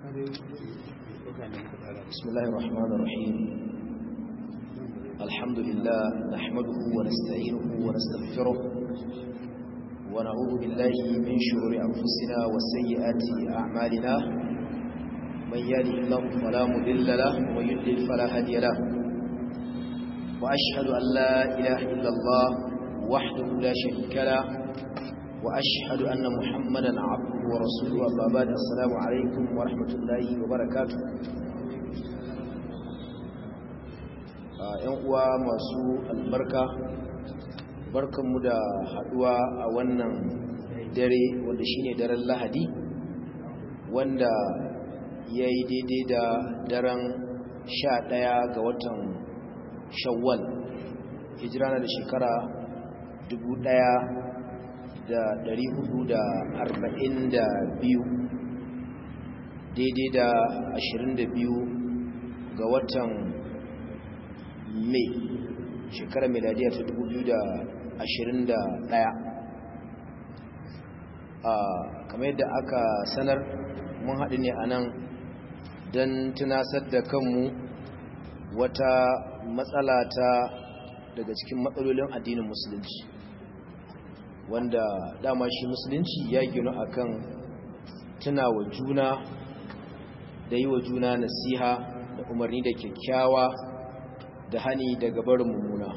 بسم الله الرحمن الرحيم الحمد لله نحمده ونستعينه ونستغفره ونعوذ بالله من شرور أنفسنا وسيئات أعمالنا من يهده الله فلا مضل له ومن يضلل فلا هادي له وأشهد أن لا إله إلا الله وحده لا شريك له وأشهد أن محمدا عبده ورسوله أما بعد السلام عليكم ورحمة الله وبركاته ‘yan uwa masu albarka barkanmu da haduwa a wannan dare wanda shine daren lahadi wanda ya yi daidai da daren sha ɗaya ga watan shawwal hijira na da shekara dubu ɗaya da ɗari hudu da arba'in da biyu daidai da ashirin da biyu ga watan mai shekarar miladiya ta dubu biyu da ashirin da ɗaya kamar yadda aka sanar mun haɗu ne a nan don tunasar da kanmu wata matsala ta daga cikin matsalolin addinin musulunci wanda dama shi musulunci ya gina akan tuna wa juna da yi wa juna nasiha da umarni da kyakkyawa da hani daga barin mummuna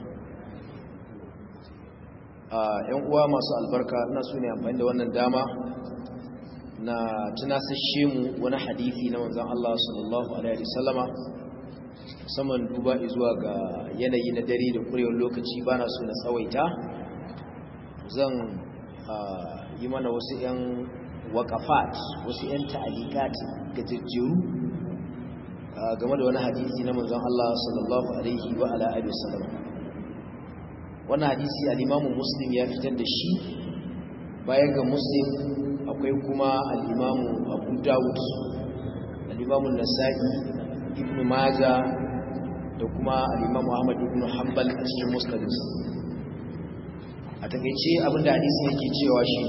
yan uwa masu albarka na su ne amfani da wannan dama na tunasashe mu wani hadithi na wanzan Allah sallallahu alaihi wasallama musamman duba zuwa ga yanayi na dare da kurewar lokaci ba na so na tsawaita zan yi mana wasu 'yan wakafat wasu 'yan ta'alikat gajejjeru game da wani hadisi na manzon Allah sallallahu alaihi wa ala alihi wasallam wannan hadisi al-Imam Muslim ya fitar da shi bayan ga Muslim akwai kuma al-Imam Abu Dawud al-Imam An-Nasa'i Ibn Majah da kuma al-Imam Ahmad ibn Hanbal a cikin musnadinsa a takeice abinda hadisi yake cewa shi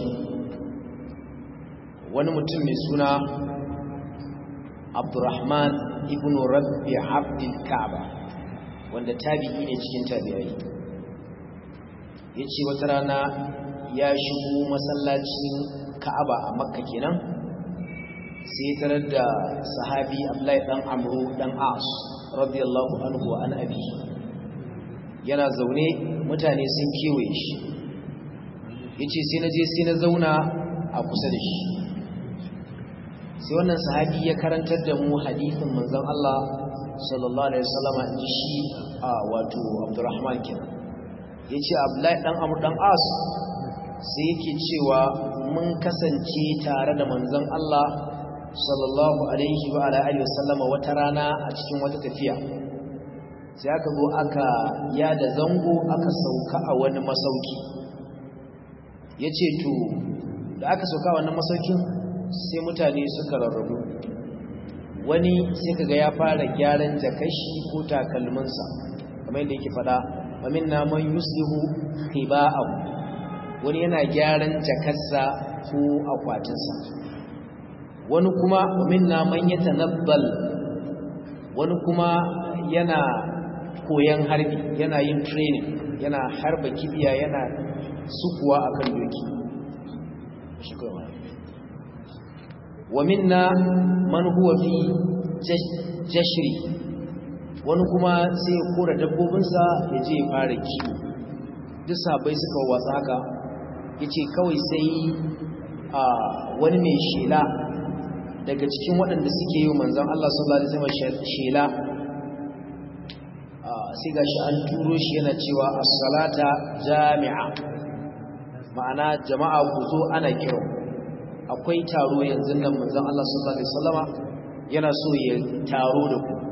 wani mutum mai suna Abdurrahman ibn Rabbi Abdul Ka'ba wanda tabi'i ne cikin tabi'ai yace wata rana ya shigo masallacin Ka'aba a Makka kenan sai tarar da sahabi Abdullahi dan Amru dan As radiyallahu anhu wa an abi yana zaune mutane sun kewaye shi yace sai na je sai na zauna a kusa da shi sai wannan sahabi ya karantar da mu hadithin manzon Allah sallallahu alaihi wasallam inji shi a wato Abdurrahman kenan yace Abdullahi dan Amr dan As sai yake cewa mun kasance tare da manzon Allah sallallahu alaihi wa alihi wasallam wata rana a cikin wata tafiya sai aka zo aka yada zango aka sauka a wani masauki yace to da aka sauka wannan masaukin sai mutane suka rarrabu wani sai kaga ya fara gyaran jakashi ko takalminsa kamar yadda yake fada wamin na man yuslihu khiba'ahu wani yana gyaran jakarsa ko akwatinsa wani kuma wamin na man yatanabbal wani kuma yana koyan harbi yana yin training yana harba kibiya yana sukuwa akan doki shukran ومنا من هو في جشري wani kuma sai ya kora dabbobinsa ya je ya fara kiwo duk sabai suka watsa haka ya ce kawai sai a wani mai shela daga cikin waɗanda suke yi manzan Allah sallallahu Alaihi wasallam shela sai ga shi an turo shi yana cewa as-salata jami'a ma'ana jama'a ku zo ana kiran akwai taro yanzu nan manzon Allah sallallahu alaihi wasallama yana so ya taro da ku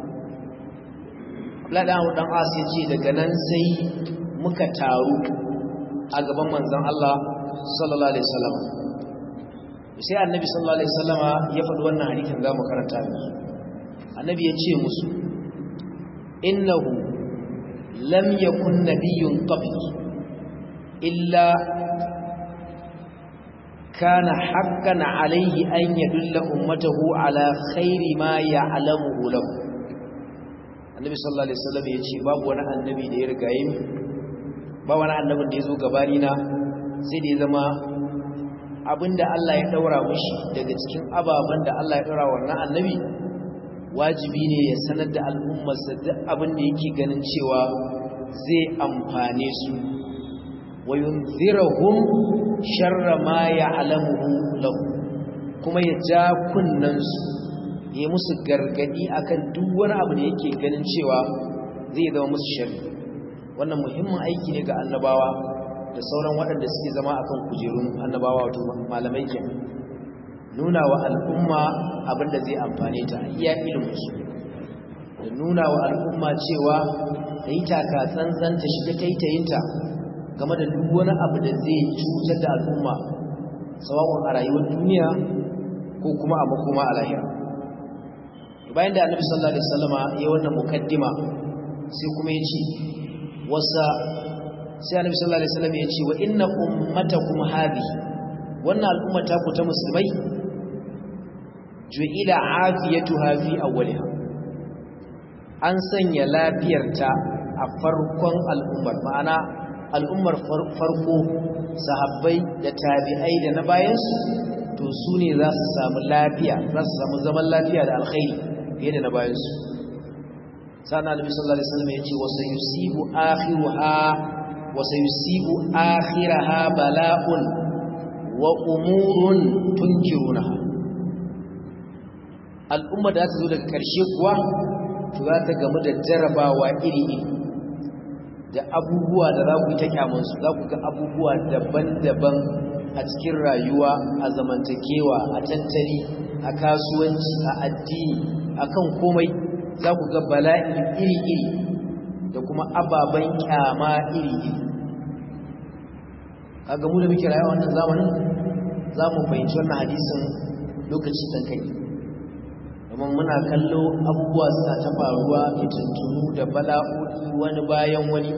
Ladan dan As ya ce daga nan sai muka taro a gaban manzon Allah sallallahu alaihi wasallama sai annabi sallallahu alaihi wasallama ya faɗi wannan hadisin za mu karanta miki annabi ya ce musu innahu lam yakun nabiyyun qabli illa kana haqqan alayhi an yadulla ummatahu ala khairi ma ya'lamuhu lahu annabi sallallahu alaihi wasallam yace babu wani annabi da ya riga yi ba wani annabin da ya zo gabani na sai da ya zama abinda Allah ya daura mushi daga cikin ababen da Allah ya daura wannan annabi wajibi ne ya sanar da al'ummarsa duk abin da yake ganin cewa zai amfane su wa yunzirahum sharra ma ya'lamuhu lahu kuma ya ja kunnan su ya musu gargadi akan duk wani abu da yake ganin cewa zai zama musu sharri wannan muhimmin aiki ne ga annabawa da sauran waɗanda suke zama akan kujerun annabawa wato malamai ke nuna wa al'umma abinda zai amfane ta iya iliminsu da nuna wa al'umma cewa ta yi taka tsantsan ta shiga taitayinta game da duk wani abu da zai cutar da al'umma sawa'un a rayuwar duniya ko kuma a makoma a lahira bayan da annabi sallallahu alaihi wasallama ya wannan mukaddima sai kuma ya ce wasa sai annabi sallallahu alaihi wasallam ya ce wa inna ummatakum hadhi wannan al'umma ta ku ta musulmai ju'ila afiyatuha fi awwaliha an sanya lafiyarta a farkon al'ummar ma'ana al'ummar farko sahabbai da tabi'ai da na bayansu to su ne za su samu lafiya za su samu zaman lafiya da alkhairi fiye da na bayansu sana nabi sallallahu alaihi wasallam yace wa sayusibu akhiruha wa sayusibu akhiraha bala'un wa umurun tunkirunaha al'umma da ta zo daga ƙarshe kuwa to za ta gamu da jarabawa iri-iri da abubuwa da za ku yi ta kyamansu za ku ga abubuwa daban-daban a cikin rayuwa a zamantakewa a tattali a kasuwanci a addini a kan komai za ku ga bala'i iri-iri da kuma ababen kyama iri-iri a gamu da muke rayuwa wannan zamanin za mu fahimci wannan hadisin lokaci ɗan kai domin muna kallo abubuwa suna ta faruwa fitintunu da bala'o'i wani bayan wani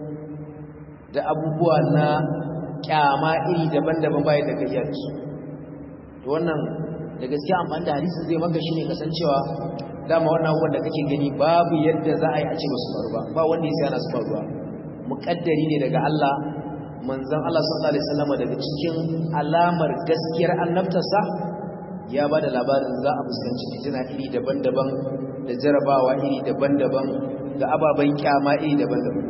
da abubuwa na kyama iri daban-daban bayan da gajiyar su da wannan da gaskiya amfani da hadisi zai maka shi ne kasancewa dama wannan abubuwan da kake gani babu yadda za a yi a ce ba su faru ba ba wanda ya sana su faruwa muƙaddari ne daga Allah manzon Allah sallallahu alaihi wasallam daga cikin alamar gaskiyar annabtarsa ya ba da labarin za a fuskanci fitina iri daban-daban da jarabawa iri daban-daban da ababen kyama iri daban-daban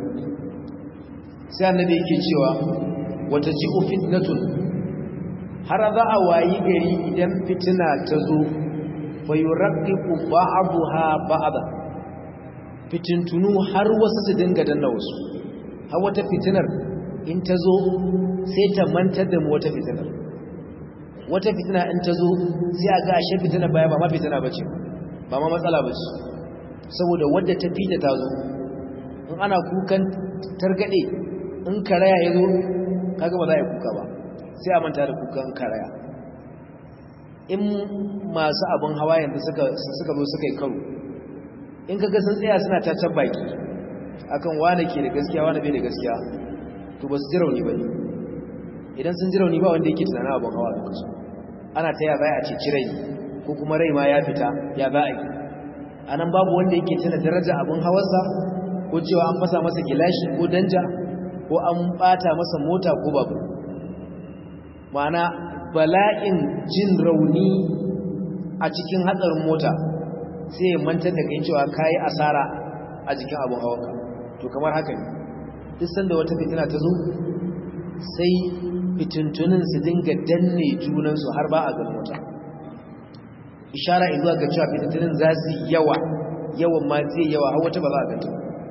sai annabi yake cewa wata ji'u fitnatun har za a wayi gari idan fitina ta zo fa yuraqqiqu ba'daha ba'da fitintunu har wasu su dinga danna wasu har wata fitinar in ta zo sai ta mantar da mu wata fitinar wata fitina in ta zo sai a ga ashe fitina baya ba ma fitina bace ba ma matsala bace saboda wadda ta fita ta zo in ana kukan targade in karaya ya zo kaga ba za a yi kuka ba sai a manta da kukan karaya in masu abin hawa yanzu suka suka zo suka yi karo in kaga sun tsaya suna tacan baki akan wane ke da gaskiya wane bai da gaskiya to ba su ji rauni ba ne idan sun ji rauni ba wanda yake tunanin abin hawa da kasu ana ta ya za a ceci rai ko kuma rai ma ya fita ya za a yi a nan babu wanda yake tuna daraja abin hawarsa ko cewa an fasa masa gilashi ko danja ko an bata masa mota ko babu ma'ana bala'in jin rauni a cikin hatsarin mota sai ya mantar da kai cewa ka yi asara a jikin abin hawanka to kamar haka ne duk sanda wata fitina ta zo sai fitintunin su dinga danne junansu har ba a ga mota ishara izuwa ga cewa fitintunin za su yawa yawan ma zai yawa har wata ba za a ganta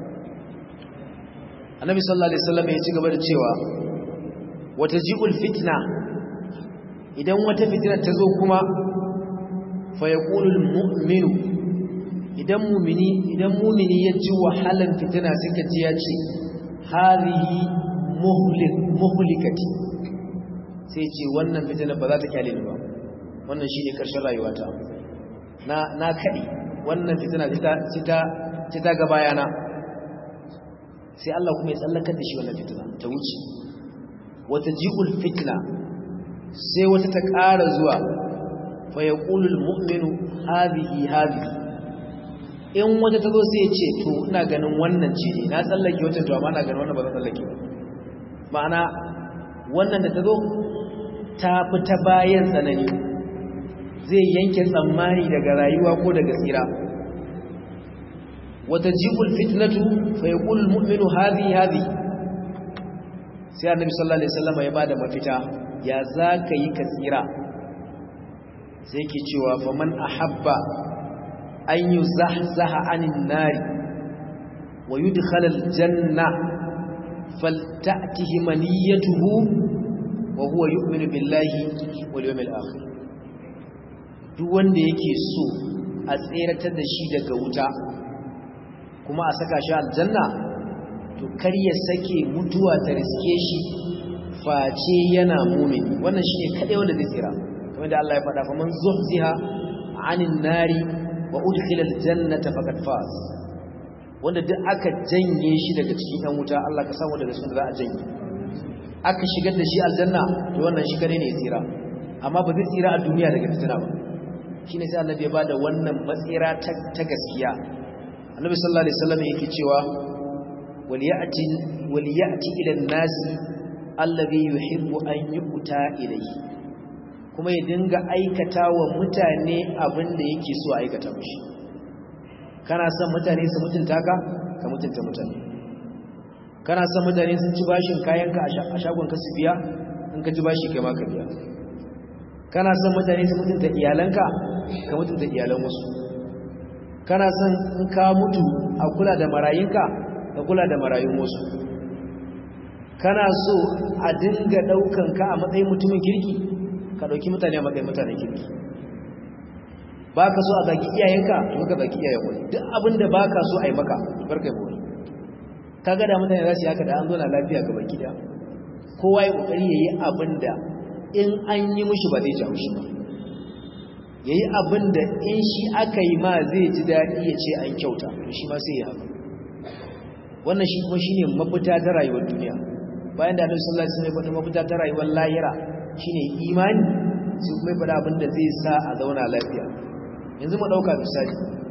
annabi sallallahu alaihi wasallam ya ci gaba da cewa wata ji'ul fitna idan wata fitina ta zo kuma fa yaqulu mu'minu idan mu'mini idan mu'mini ya ji wahalan fitina suka ji ya ce hadhihi muhlik muhlikati sai ce wannan fitina ba za ta kyale ni ba wannan shine karshen rayuwata na na kadi wannan fitina ta ta ta ga bayana sai Allah kuma ya tsallakar da shi wannan fitina ta wuce wata ji'ul fitna sai wata ta ƙara zuwa fa yaqulu almu'minu hadhihi hadhihi in wata ta zo sai ya ce to ina ganin wannan ce ne na tsallake wata to amma ina ganin wannan ba zan tsallake ba ma'ana wannan da ta zo ta fi ta bayan tsanani zai yanke tsammani daga rayuwa ko daga tsira wata jibul fitnatu fa yaqulu almu'minu hadhihi hadhihi sai annabi sallallahu alaihi wasallam ya bada mafita ya zaka yi ka tsira sai yake cewa faman ahabba an yuzahzaha anin nari wa yudkhala aljanna falta'tihi maniyatuhu wa huwa yu'minu billahi wal yawmil akhir duk wanda yake so a tseratar da shi daga wuta kuma a saka shi aljanna to kar ya sake mutuwa ta riske shi face yana mumin wannan shine kadai wanda zai tsira kamar da Allah ya faɗa faman zuhziha anin nari wa udkhila aljannata faqad faz wanda duk aka janye shi daga cikin yan wuta Allah ka samu daga cikin da za a janye aka shigar da shi aljanna to wannan shi kadai ne ya tsira amma ba zai tsira a duniya daga fitina ba shine sai annabi ya bada wannan matsira ta gaskiya annabi sallallahu alaihi wasallam yake cewa waliyati waliyati ila an-nasi alladhi yuhibbu an yu'ta ilayhi kuma ya dinga aikata wa mutane abin da yake so a aikata mishi kana son mutane su mutunta ka ka mutunta mutane kana son mutane sun ci bashin kayanka a shagon ka su biya in ka ci bashi kai ma ka biya kana son mutane su mutunta iyalanka ka mutunta iyalan wasu kana son in ka mutu a kula da marayinka ka kula da marayun wasu kana so a dinga daukan ka a matsayin mutumin kirki ka dauki mutane a matsayin mutanen kirki ba ka so a zagi iyayenka to ka zagi iyayen wani duk abin da ba ka so a yi maka barka yi wani ka ga da mutane za su yi haka da an zo na lafiya gaba gida kowa ya kokari ya yi abin da in an yi mushi ba zai ja mushi ba ya yi abin da in shi aka yi ma zai ji daɗi ya ce an kyauta shi ma sai ya haka wannan shi kuma shi ne mafita ta rayuwar duniya bayan da annabi sallallahu alaihi wasallam ya faɗi mafita ta rayuwar lahira shine imani sai kuma ya faɗi abin da zai sa a zauna lafiya yanzu mu ɗauka misali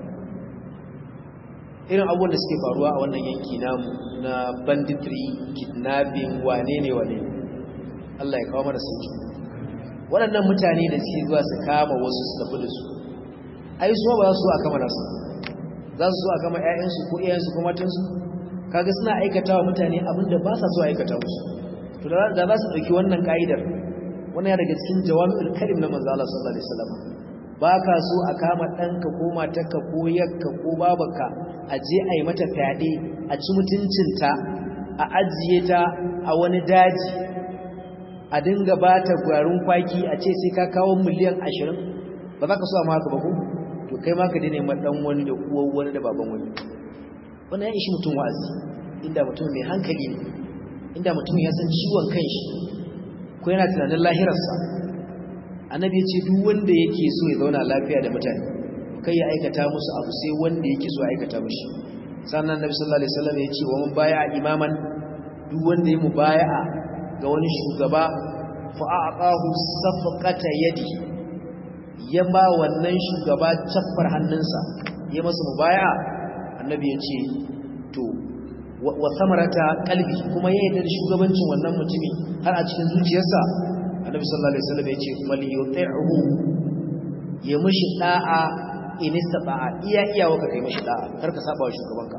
irin abubuwan da suke faruwa a wannan yanki namu na banditry kidnapping wane ne wane Allah ya kawo mana sauki waɗannan mutane da suke zuwa su kama wasu su tafi da su ai su ba za su a kama nasu za su so a kama ƴaƴansu ko iyayensu ko matansu kaga suna aikatawa mutane abin da ba sa so aikata musu to da za su ɗauki wannan ka'idar wannan ya daga cikin jawami'ul karim na manzo Allah sallallahu alaihi wasallam ba ka so a kama ɗanka ko matarka ko yakka ko babanka a je a yi mata fyaɗe a ci mutuncinta a ajiye ta a wani daji a dinga ba ta gwarin kwaki a ce sai ka kawo miliyan ashirin ba za ka so a maka ba ko to kai ma ka dina ma ɗan wani da uwan wani da baban wani wannan ya ishi mutum wa'azi inda mutum mai hankali ne inda mutum ya san ciwon kanshi ko yana tunanin lahirarsa annabi ya ce duk wanda yake so ya zauna lafiya da mutane kai ya aikata musu abu sai wanda yake so ya aikata mushi sannan annabi sallallahu alaihi wasallam ya ce wa man baya imaman duk wanda ya mubaya'a ga wani shugaba fa aqahu safqata yadi ya ba wannan shugaba caffar hannunsa ya masa mubaya'a annabi ya ce to wa samarata qalbi kuma ya yarda da shugabancin wannan mutumi har a cikin zuciyarsa annabi sallallahu alaihi wasallam yace wal yuti'hu ya mishi da'a in istata'a iya iya waka kai mishi da'a kar ka saba wa shugabanka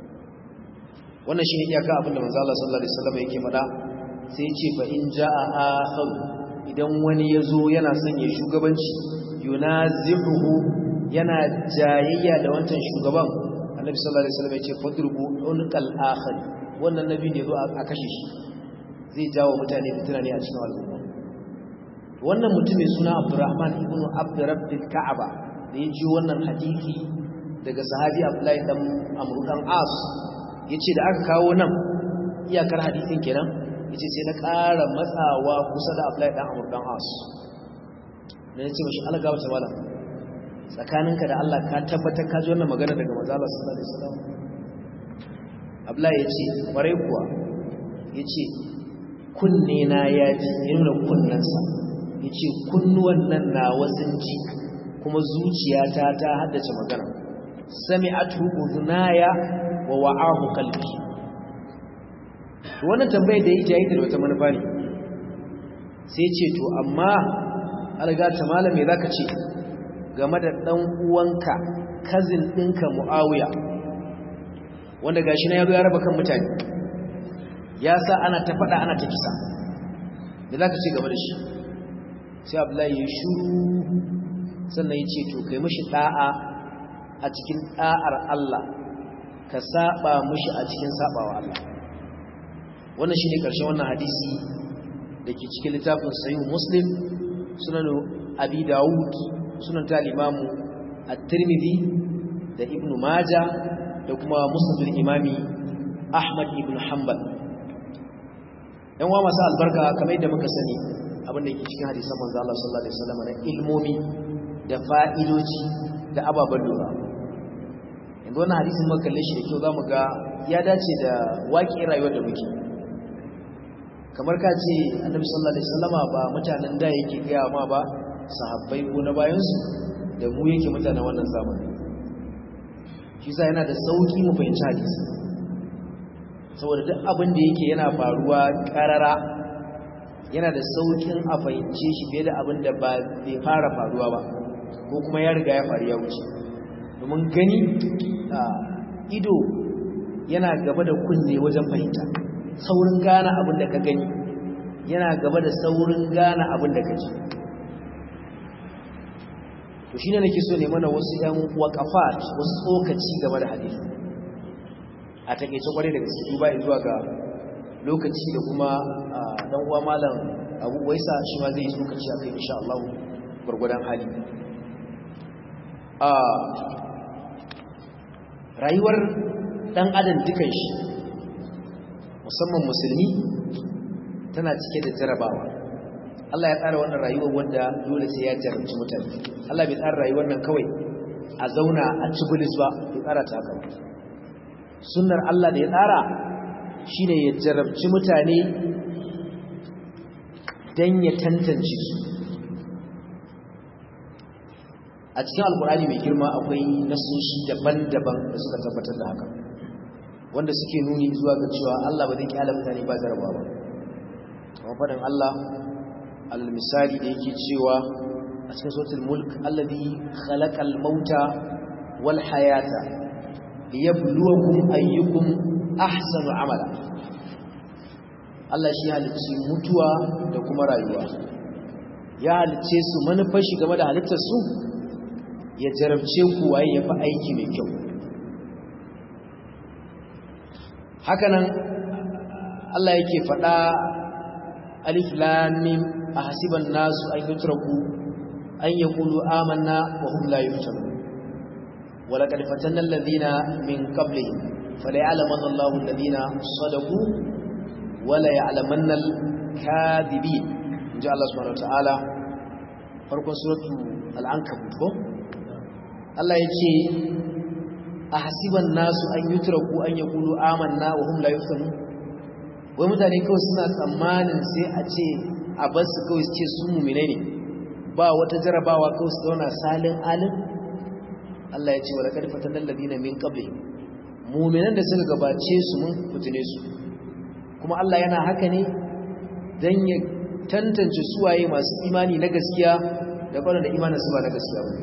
wannan shine iyaka abinda manzo Allah sallallahu alaihi wasallam yake faɗa sai yace fa in jaa akhar idan wani yazo yana son ya shugabanci yunazihu yana jayayya da wancan shugaban annabi sallallahu alaihi wasallam yace fadrubu unqal akhar wannan nabi ne zo a kashe shi zai jawo mutane fitina ne a cikin al'umma wannan mutum mai suna Abdurrahman ibn Abdurrabbil Ka'aba da ya ji wannan hadisi daga sahabi Abdullahi dan Amr dan As yace da aka kawo nan iyakar hadisin kenan yace sai na ƙara matsawa kusa da Abdullahi dan Amr dan As dan yace mishi Allah gaba ta malam tsakaninka da Allah ka tabbatar ka ji wannan magana daga manzo Allah sallallahu alaihi wasallam Abdullahi yace kwarai kuwa yace kunne na ya ji ya nuna kunnensa yace kunnuwan nan na wasun ji kuma zuciyata ta haddace magana sami'atu udhnaya wa wa'ahu qalbi wannan tambayar da yake yi da wata manufa ne sai ce to amma alga ta malame zaka ce game da dan uwanka cousin ɗinka Muawiya wanda gashi na yazo ya raba kan mutane ya sa ana ta fada ana ta kisa me zaka ce game da shi sai Abdullahi ya shuru sannan ya ce to kai mishi da'a a cikin da'ar Allah ka saba mishi a cikin sabawa Allah wannan shine karshen wannan hadisi dake cikin littafin sahih muslim sunan abi daud sunan ta imamu at-tirmidhi da ibn majah da kuma musnad al-imami ahmad ibn hanbal yan wa masu albarka kamar yadda muka sani abin da yake cikin hadisan manzo Allah sallallahu alaihi wasallam na ilmomi da fa'idoji da ababen lura yanzu wannan hadisin muka kalle shi da kyau zamu ga ya dace da waƙi rayuwar da muke kamar ka ce annabi sallallahu alaihi wasallama ba mutanen da yake gaya ma ba sahabbai ko na bayansu da mu yake mutanen wannan zamani shi sa yana da sauki mu fahimci hadisi saboda duk abin da yake yana faruwa karara yana da saukin a fahimce shi fiye da abin da ba bai fara faruwa ba ko kuma ya riga ya faru ya wuce domin gani ido yana gaba da kunne wajen fahimta saurin gane abin da ka gani yana gaba da saurin gane abin da ka ji to shine nake so ne mana wasu ɗan waqafat wasu tsokaci game da hadisi a takeice kwarai da gaske duba zuwa ga lokaci da kuma dan uwa malam Abu Waisa shi ma zai tsokaci akai insha Allah gurgurdan hali a rayuwar dan adam dukan shi musamman musulmi tana cike da jarabawa Allah ya tsara wannan rayuwar wanda dole sai ya jarabci mutane Allah bai tsara rayuwar nan kawai a zauna a ci bulis ba bai tsara ta haka sunnar Allah da ya tsara shine ya jarabci mutane dan ya tantance su a cikin alkur'ani mai girma akwai nasoshi daban-daban da suka tabbatar da haka wanda suke nuni zuwa ga cewa Allah ba zai kyala mutane ba jarabawa ba kamar faɗin Allah al-misali da yake cewa a cikin suratul mulk alladhi khalaqal mauta wal hayata liyabluwakum ayyukum ahsanu amala Allah shi halicci mutuwa da kuma rayuwa ya halicce su manufar shi game da halittar su ya jarabce ku waye yafi aiki mai kyau hakanan Allah yake faɗa alif lam mim ahsiban nasu an yutraku an yaqulu amanna wa hum la yuftanun wa laqad fatanna alladhina min qablihim falaya'lamanna Allahu alladhina sadaqu wa la ya'lamanna al-kadhibin inja Allah subhanahu wa ta'ala farkon suratu al-ankabut ko Allah yace ahsiban nasu an yutraku an yaqulu amanna wa hum la yuftanun wai mutane kawai suna tsammanin sai a ce a bar su kawai su ce su mumine ne ba wata jarabawa kawai su zauna salin alin Allah ya ce wa laqad fatanna alladhina min qabli mu'minan da suka gabace su mun fitine su kuma Allah yana haka ne dan ya tantance suwaye masu imani na gaskiya da kwanan da imanin su ba na gaskiya ba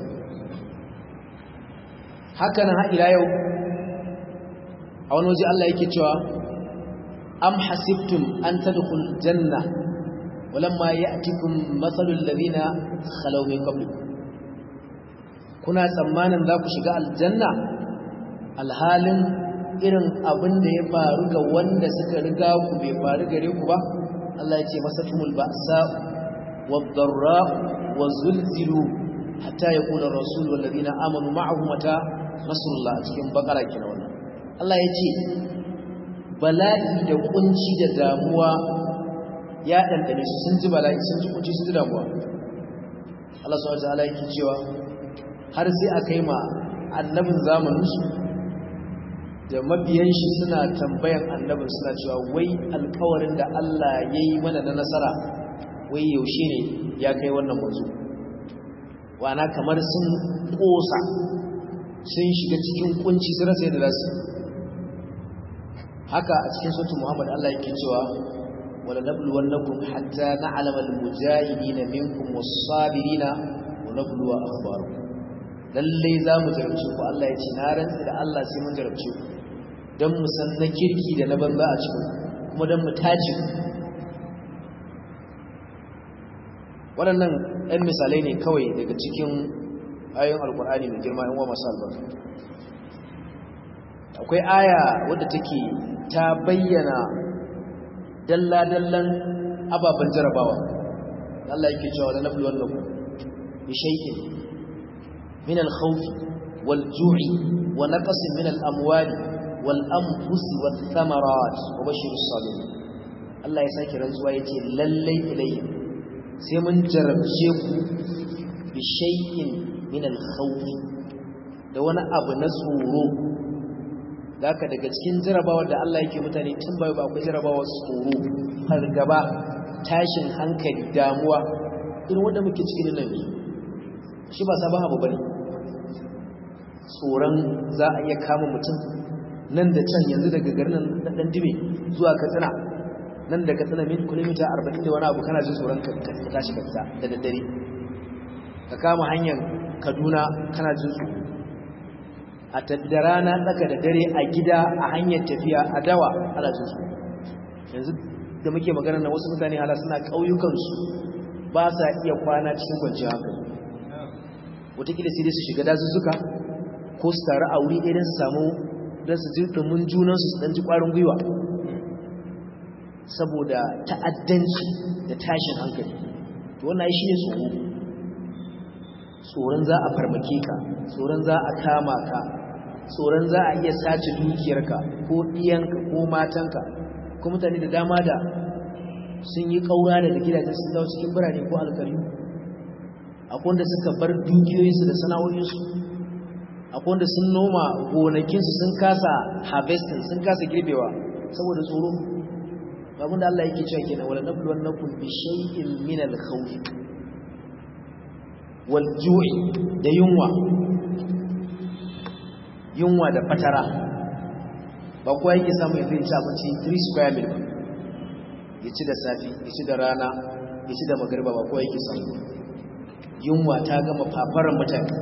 haka nan har ila yau a wani waje Allah yake cewa am hasibtum an tadkhul janna walamma ya'tikum mathalul ladina khalaw min qablikum kuna tsammanin za ku shiga aljanna alhalin irin abin da ya faru ga wanda suka riga ku bai faru gare ku ba Allah ya ce masatumul ba'sa wad-dharra wazulzilu hatta yaqula ar-rasul wal ladina amanu ma'ahu mata nasrullah cikin bakara kina wannan Allah ya ce bala'i da kunci da damuwa ya dandane su sun ji bala'i sun ji kunci sun ji damuwa Allah subhanahu wa ta'ala yake cewa har sai a kai ma annabin zamaninsu da mabiyan shi suna tambayan annabin suna cewa wai alkawarin da Allah ya yi mana na nasara wai yaushe ne ya kai wannan manzo wana kamar sun kosa sun shiga cikin kunci sun rasa yadda zasu haka a cikin sautin Muhammad Allah yake cewa wala nabluwannakum hatta na'lama al-mujahidin minkum was-sabirin wa nabluwa akhbarakum lalle za mu jarabce ku Allah ya ce na rantsi da Allah sai mun jarabce ku dan mu san na kirki da na banza a cikin kuma dan mu tace waɗannan ɗan misalai ne kawai daga cikin ayoyin alkur'ani mai girma yan wa masu albarka akwai aya wadda take ta bayyana dalla-dallan ababen jarabawa Allah yake cewa da nablu wannan bi shay'in min al-khawf wal-ju'i wa naqsin min al-amwali wal-anfusi wath-thamarat wa bashir as-sabirin Allah ya sake rantsuwa yace lallai ilayhi sai mun jarabce ku bi shay'in min al-khawf da wani abu na tsoro haka daga cikin jarabawar da Allah yake mutane tun bai ba akwai jarabawar tsoro fargaba tashin hankali damuwa irin wanda muke cikin nan shi ba sabon abu bane tsoron za a iya kama mutum nan da can yanzu daga garin nan dan dime zuwa Katsina nan da Katsina min kilomita 40 da wani abu kana jin tsoron ka tashi ka fita da daddare ka kama hanyar Kaduna kana jin tsoro a tattara na tsaka da dare a gida a hanyar tafiya a dawa ana jin su yanzu da muke magana na wasu mutane hala suna ƙauyukansu ba sa iya kwana cikin kwanciyar hankali wataƙila sai dai su shiga dazuzzuka ko su taru a wuri ɗaya don su samu don su ji ɗumin junansu su ɗan ji ƙwarin gwiwa saboda ta'addanci da tashin hankali to wannan shi ne tsoro tsoron za a farmake ka tsoron za a kama ka tsoron za a iya sace dukiyarka ko ɗiyanka ko matanka ko mutane da dama da sun yi ƙaura daga gidajen sun dawo cikin birane ko alƙaryu akwai wanda suka bar dukiyoyinsu da sana'o'insu akwai wanda sun noma gonakinsu sun kasa harvesting sun kasa girbewa saboda tsoro abin da Allah yake cewa kenan wala nabluwannakum bi shay'in min al-khawf wal ju'i da yunwa yunwa da fatara ba kowa yake samu ya zai ci abinci 3 square meal ba ya ci da safi ya ci da rana ya ci da magariba ba kowa yake samu yunwa ta gama fafaran mutane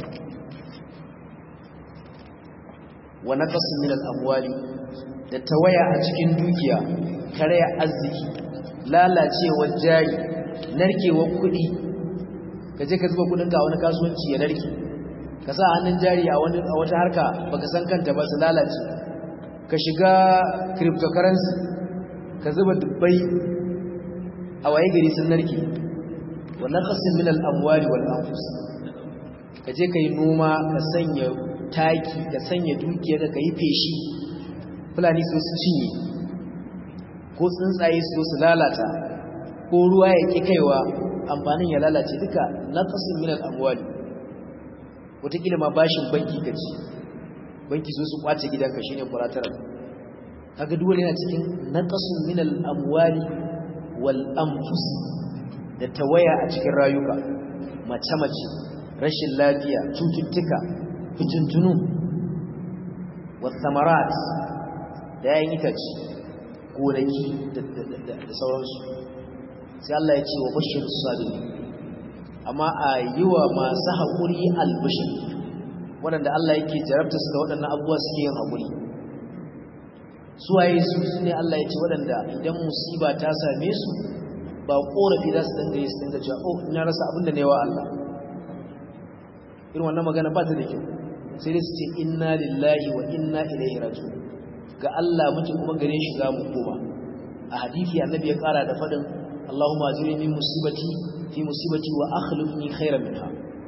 wa naqasin min al-amwali da tawaya a cikin dukiya karaya arziki lalacewar jari narkewar kuɗi ka je ka zuba kudinka a wani kasuwanci ya narke ka sa hannun jari a wata harka baka san kanta ba su lalace ka shiga cryptocurrency ka zuba dubbai a waye gari sun narke wannan qasim min al-amwali wal anfus ka je kai noma ka sanya taki ka sanya dukiya ka yi feshi fulani su su cinye ko tsuntsaye su su lalata ko ruwa ya ki kaiwa amfanin ya lalace duka naqasin min al-amwali wataƙila ma bashin banki kaci banki so su kwace gidanka shine collateral kaga duk wani yana cikin naqasun min al-amwali wal anfus da tawaya a cikin rayuka mace mace rashin lafiya cututtuka fitintunu was samarat da yayin itace gonaki da sauransu sai Allah ya ce wa bashir sabiri amma a yi wa masu haƙuri albishir waɗanda Allah yake jarabta su da waɗannan abubuwa suke yin haƙuri suwaye su su ne Allah ya ce waɗanda idan musiba ta same su ba ƙorafi za su danga yi su danga cewa oh ina rasa abin da ne wa Allah irin wannan magana ba ta da kyau sai dai su ce inna lillahi wa inna ilaihi raji'un ga Allah muke kuma gare shi za mu koma a hadisi annabi ya ƙara da faɗin اللهم اجرني من مصيبتي في مصيبتي واخلفني خيرا منها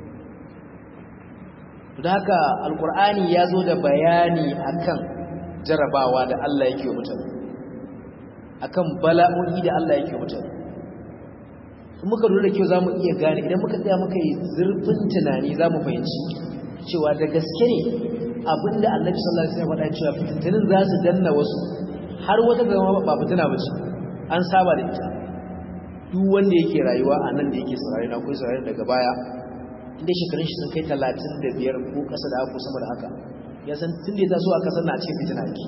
da haka alkur'ani ya zo da bayani akan jarabawa da Allah yake mutane akan bala'o'i da Allah yake mutane in muka lura da kyau zamu iya gane idan muka tsaya muka yi zurfin tunani zamu fahimci cewa da gaske ne abinda Annabi sallallahu alaihi wasallam ya faɗa cewa fitintunin za su danna wasu har wata zama ba fitina ba ce an saba da ita duk wanda yake rayuwa a nan da yake saurari na kuwa saurari daga baya inda shekarun shi sun kai talatin da biyar ko ƙasa da haka sama da haka ya san tun da ya taso a ƙasar na ce fitina ake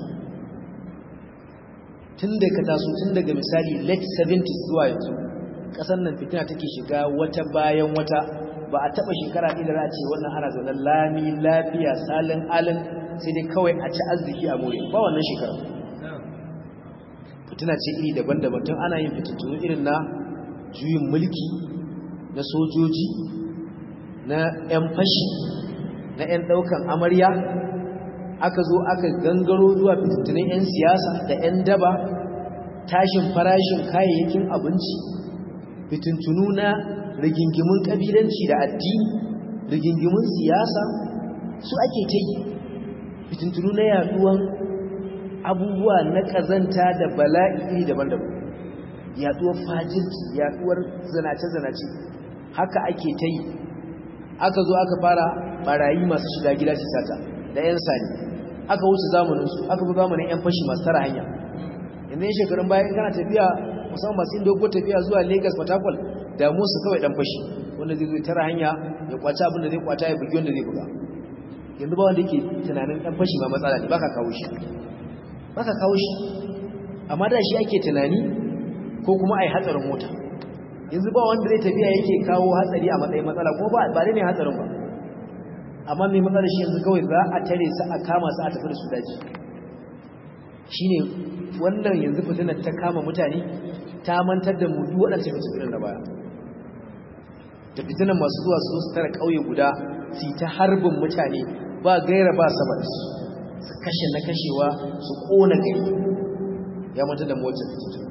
tun da ka taso tun daga misali late 70s zuwa yanzu ƙasar nan fitina take shiga wata bayan wata ba a taɓa shekara ɗaya da za a ce wannan ana zaune lami lafiya salin alin sai dai kawai a ci arziki a more ba wannan shekara fitina ce iri daban-daban tun ana yin fitattunu irin na juyin mulki na sojoji na 'yan fashi na 'yan ɗaukan amarya aka zo aka gangaro zuwa fitattunan 'yan siyasa da 'yan daba tashin farashin kayayyakin abinci fitintunu na rigingimun ƙabilanci da addini rigingimun siyasa su ake ta yi fitintunu na yaduwan abubuwa na ƙazanta da bala'i iri daban-daban yaduwar fajirci yaduwar zanace-zanace haka ake ta yi aka zo aka fara barayi masu shiga gida su sata da 'yan sani aka wuce zamaninsu aka fi zamanin 'yan fashi masu tara hanya yanzu yin shekarun bayan kana tafiya musamman masu inda ko tafiya zuwa lagos patakwal damu su kawai dan fashi wanda zai zai tara hanya ya kwaci abin da zai kwata ya bugi wanda zai buga yanzu ba wanda yake tunanin dan fashi ma matsala ne baka kawo shi baka kawo shi amma da shi ake tunani ko kuma ai hatsarin mota yanzu ba wanda zai tafiya yake kawo hatsari a matsayin matsala ko ba ba ne hatsarin ba amma mai matsalar shi yanzu kawai za a tare su a kama su a tafi da su daji shine wannan yanzu fitinar ta kama mutane ta mantar da mu duk waɗancan fitinar da baya da fitinar masu zuwa su zo su tara ƙauye guda su ta harbin mutane ba gaira ba sabat su kashe na kashewa su ƙona gari ya mantar da mu wacce fitinar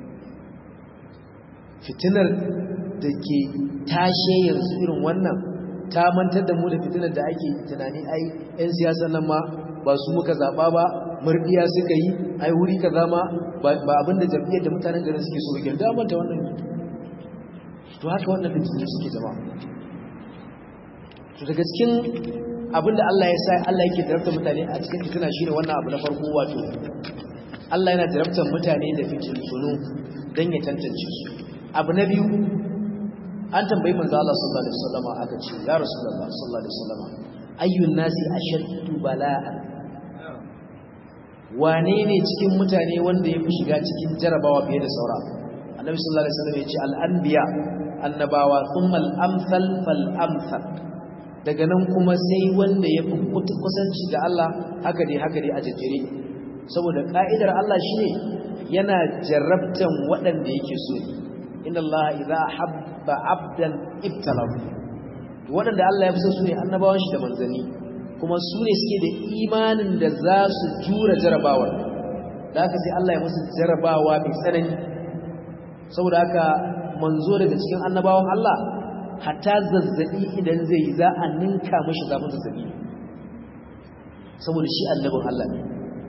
fitinar da ke tashe yanzu irin wannan ta mantar da mu da fitinar da ake tunani ai 'yan siyasar nan ma ba su muka zaɓa ba murdiya suka yi ai wuri ka zama ba abinda jam'iyyar da mutanen garin suke so rigar damar da wannan to haka wannan fitinin suke zama to daga cikin abinda Allah ya sa Allah yake tarabta mutane a cikin fitina shine wannan abu na farko wato Allah yana tarabtar mutane da fitintunu don ya tantance su abu na biyu an tambayi manzo Allah sallallahu alaihi wasallam aka ce ya rasulullah sallallahu alaihi wasallam ayyun nasi ashaddu bala'an wane ne cikin mutane wanda ya fi shiga cikin jarabawa fiye da saura annabi sallallahu alaihi wasallam ya ce al-anbiya annabawa thumma al-amsal fal amsal daga nan kuma sai wanda ya fi kusanci ga Allah haka dai haka dai a jejjere saboda ka'idar Allah shine yana jarrabtan waɗanda yake so inna Allah idza habba abdan ibtalahu waɗanda Allah ya fi so su ne annabawan shi da manzanni kuma su ne suke da imanin da za su jura jarabawar da haka sai Allah ya musu jarabawa mai tsanani saboda haka manzo daga cikin annabawan Allah hatta zazzabi idan zai yi za a ninka mashi zafin zazzabi saboda shi annabin Allah ne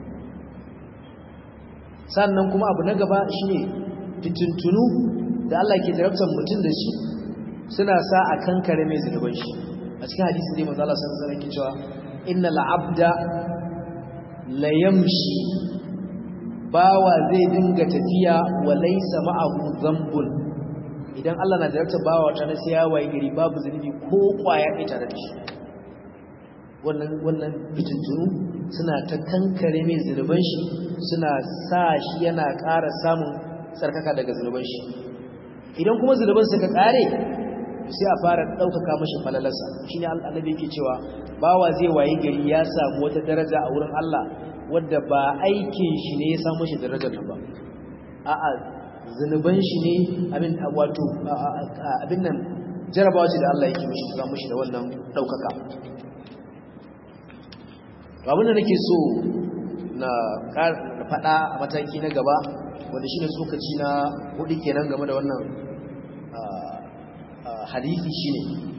sannan kuma abu na gaba shine fitintunu da Allah ke jarabtar mutum da shi suna sa a kankare mai zunuban shi a cikin hadisi dai manzo Allah sallallahu alaihi wasallam cewa innal abda la yamshi bawa zai dinga tafiya wa laysa ma'ahu dhanbun idan Allah na jarabta bawa ta na sai ya waye gari babu zunubi ko kwaya ɗaya tare da shi wannan wannan fitintunu suna ta kankare mai zunuban shi suna sa shi yana ƙara samun tsarkaka daga zunuban shi idan kuma zunuban suka ƙare sai a fara ɗaukaka mashi falalarsa shi ne annabi yake cewa bawa zai waye gari ya samu wata daraja a wurin Allah wadda ba aikin shi ne ya samu shi darajar nan ba a'a zunuban shi ne abin wato abin nan jarabawa ce da Allah yake mishi ta mishi da wannan ɗaukaka abin da nake so na faɗa a mataki na gaba wanda shi ne tsokaci na hudu kenan game da wannan hadithi shine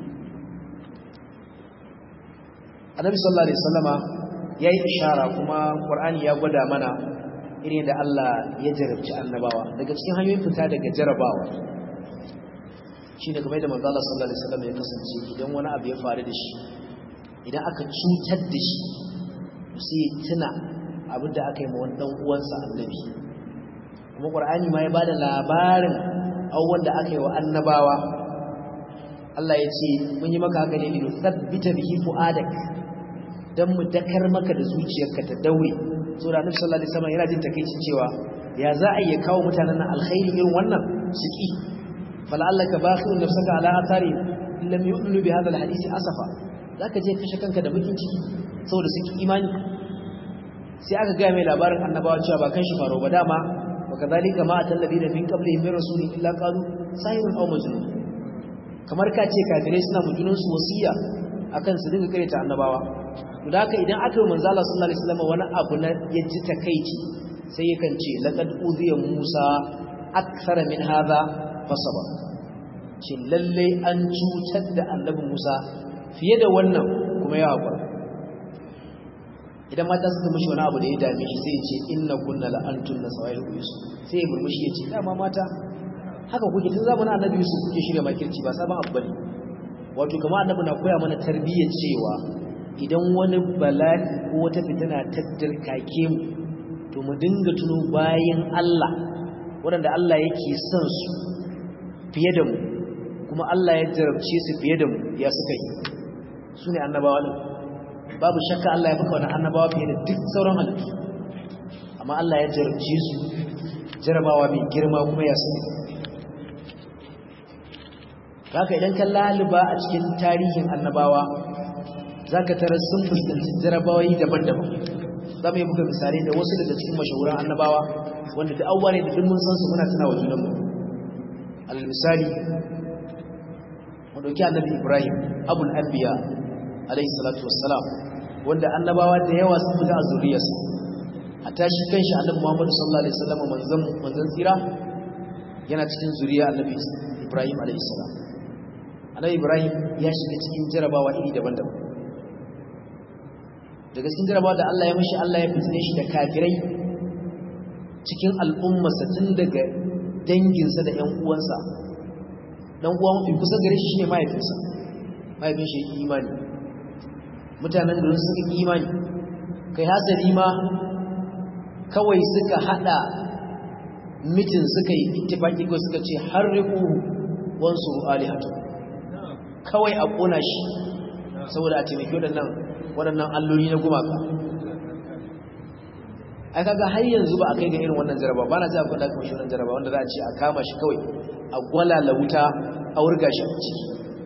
annabi sallallahu alaihi wasallama yayi ishara kuma qur'ani ya gwada mana irin da Allah ya jarabci annabawa daga cikin hanyoyin fita daga jarabawa shine kamar da manzo Allah sallallahu alaihi wasallam ya kasance idan wani abu ya faru da shi idan aka cutar da shi sai tuna abin da aka yi ma wani dan uwansa annabi kuma qur'ani ma ya bada labarin abubuwan da aka yi wa annabawa Allah ya ce mun yi maka haka ne ne sabbita bihi fu'adak dan mu dakar maka da zuciyarka ta daure so da Annabi sallallahu alaihi wasallam yana jin takeicin cewa ya za a iya kawo mutanen nan alkhairi irin wannan su ki fala'allaka bakhirun nafsaka ala athari lam yu'minu bi hadha alhadith asafa zaka je kashe kanka da bakin ciki saboda suke imani sai aka ga mai labarin annabawa cewa ba kan shi faro ba dama وكذلك ما أتى الذين من قبلهم من رسول إلا قالوا ساحر أو مجنون kamar ka ce kafirai suna mujunan su wasiya akan su dinga kare ta annabawa to da haka idan aka yi manzo Allah sallallahu alaihi wasallam wani abu na yaji takeici sai yakan ce laqad uziya Musa akthara min hadha fasaba ce lalle an cutar da annabi Musa fiye da wannan kuma ya hakura idan mata suka mishi wani abu da ya dame shi sai ya ce inna kunna la antum nasawai yusuf sai ya murmushi ya ce dama mata haka kuke tun zamanin annabi yusuf kuke shirya makirci ba sabon abu bane wato kamar annabi na koya mana tarbiyyar cewa idan wani bala'i ko wata fitina ta dirkake mu to mu dinga tuno bayan Allah waɗanda Allah yake son su fiye da mu kuma Allah ya jarabce su fiye da mu ya suka yi su ne annabawa ne babu shakka Allah ya baka wani annabawa fiye da duk sauran halittu amma Allah ya jarabce su jarabawa mai girma kuma ya sani haka idan ka laluba a cikin tarihin annabawa za ka tara sun fuskanci jarabawai daban-daban za mu yi buga misalai da wasu daga cikin mashahuran annabawa wanda da abubuwa ne da duk mun san su muna tuna wa junanmu alal misali mu ɗauki annabi ibrahim abul anbiya alayhi salatu wassalam wanda annabawa da yawa sun fita a zuriyarsa a tashi kanshi annabi Muhammad sallallahu alaihi wasallam manzon manzon tsira yana cikin zuriya annabi Ibrahim alaihi salam annabi Ibrahim ya shiga cikin jarabawa iri daban-daban daga cikin jarabawa da Allah ya mishi Allah ya fitine shi da kafirai cikin al'ummarsa tun daga danginsa da ƴan uwansa dan uwa mafi kusa gare shi shine mahaifinsa mahaifin shi imani mutanen garin suka yi imani kai hasali ma kawai suka hada mitin suka yi ittifaki ko suka ce harriku wansu alihatu kawai a kona shi saboda a taimaki waɗannan waɗannan alloli na gumaka ai kaga har yanzu ba a kai ga irin wannan jaraba ba na ji akwai da kuma shi wannan jaraba wanda za a ce a kama shi kawai a gwalala wuta a wurga shi a ciki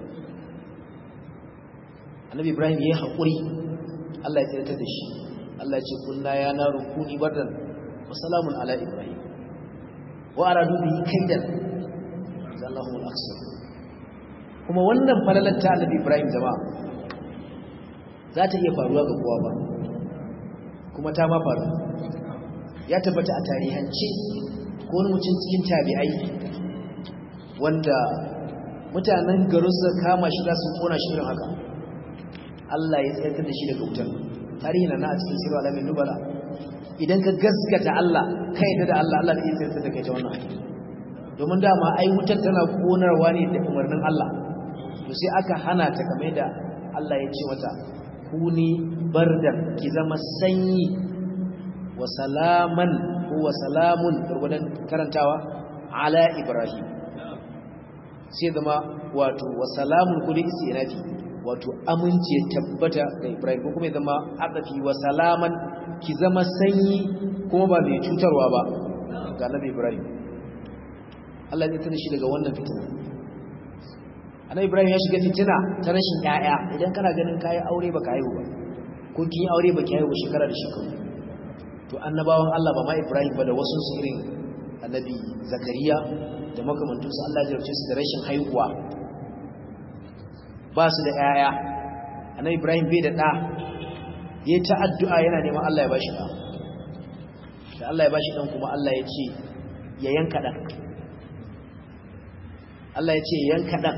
annabi ibrahim ya yi haƙuri allah ya tsirta da shi allah ya ce kunna ya na rukuni bardan wa salamun ala ibrahim wa aradu bihi kaidan zallahu al-aqsam kuma wannan falalar ta annabi ibrahim jama'a za ta iya faruwa ga kowa ba kuma ta ma faru ya tabbata a tarihance ko wani mutum cikin tabi'ai wanda mutanen garin su kama shi za su kona shi irin haka Allah ya tsayar da shi daga wutar tarihi na a cikin sirri alamin nubala idan ka gaskata Allah ka yadda da Allah Allah da ya tsayar da kai ta wannan domin dama ai wutar tana konarwa ne da umarnin Allah to sai aka hana ta kamar da Allah ya ce mata kuni bardan ki zama sanyi wa salaman ko wa salamun gurgudan karantawa ala ibrahim sai zama wato wa salamun kuli istinafi wato aminci ya tabbata ga Ibrahim ko kuma ya zama aqafi wa salaman ki zama sanyi kuma ba mai cutarwa ba ga Annabi Ibrahim Allah ya tsare shi daga wannan fitina Annabi Ibrahim ya shiga fitina ta rashin yaya idan kana ganin kai aure baka haihu ba ko kin aure baki haihu shekara da shekaru to annabawan Allah ba ma Ibrahim ba da wasu su irin Annabi Zakariya da makamantansu Allah ya jarce su da rashin haihuwa ba su da ‘ya'ya annabi ibrahim bai da ɗa ya ta addu'a yana neman Allah ya ba shi ɗa da Allah ya ba shi ɗan kuma Allah ya ce ya yanka ɗan Allah ya ce ya yanka ɗan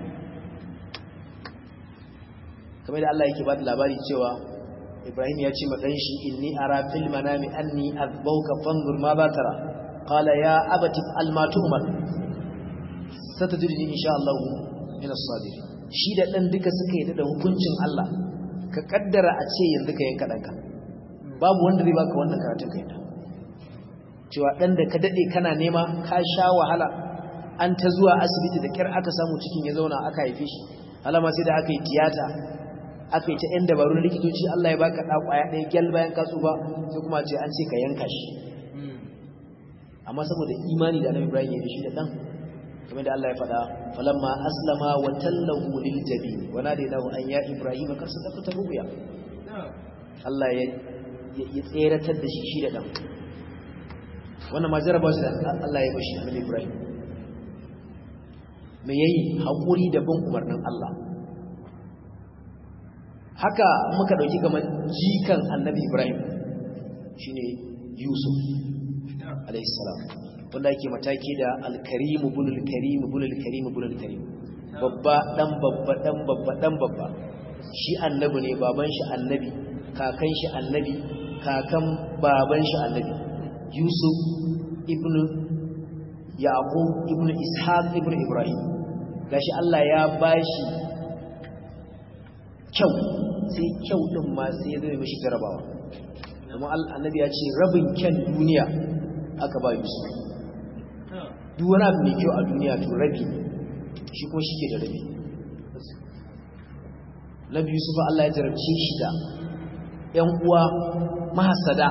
kamar da Allah yake ba da labari cewa ibrahim ya ce maɗan shi inni ara fil manami anni azbauka fanzur ma ba tara qala ya abati almatu umar satajidni insha Allah min as-sabirin shi da ɗan duka suka yi da hukuncin Allah ka kaddara a ce yanzu ka yanka ɗanka babu wanda zai baka wannan karatun ka yadda cewa ɗan da ka daɗe kana nema ka sha wahala an ta zuwa asibiti da kyar aka samu cikin ya zauna aka haife shi alama sai da aka yi tiyata aka yi ta yan dabarun likitoci Allah ya baka ɗa ƙwaya ɗaya gyal bayan ka tsufa sai kuma ce an ce ka yanka shi amma saboda imani da annabi Ibrahim ya da shi da ɗan kamar da Allah ya faɗa falamma aslama wa tallahu lil jabin wa nadaynahu an ya Ibrahim kar sadaqata ruya Allah ya ya tseratar da shi shi da ɗan wannan ma jaraba shi da Allah ya bashi annabi Ibrahim me yayi hakuri da bin umarnin Allah haka muka dauki kamar jikan annabi Ibrahim shine Yusuf alayhi salam wanda yake mataki da al-karim ibn al-karim ibn al-karim ibn al-karim babba dan babba dan babba dan babba shi annabi ne baban shi annabi kakan shi annabi kakan baban shi annabi Yusuf ibn Yaqub ibn Ishaq ibn Ibrahim gashi Allah ya bashi kyau sai kyau din ma sai ya zama mishi jarabawa kuma annabi ya ce rabin kyan duniya aka ba Yusuf duk wani abu mai kyau a duniya to rabi shi ko shike da rabi Nabi Yusuf Allah ya jarabce shi da ƴan uwa mahasada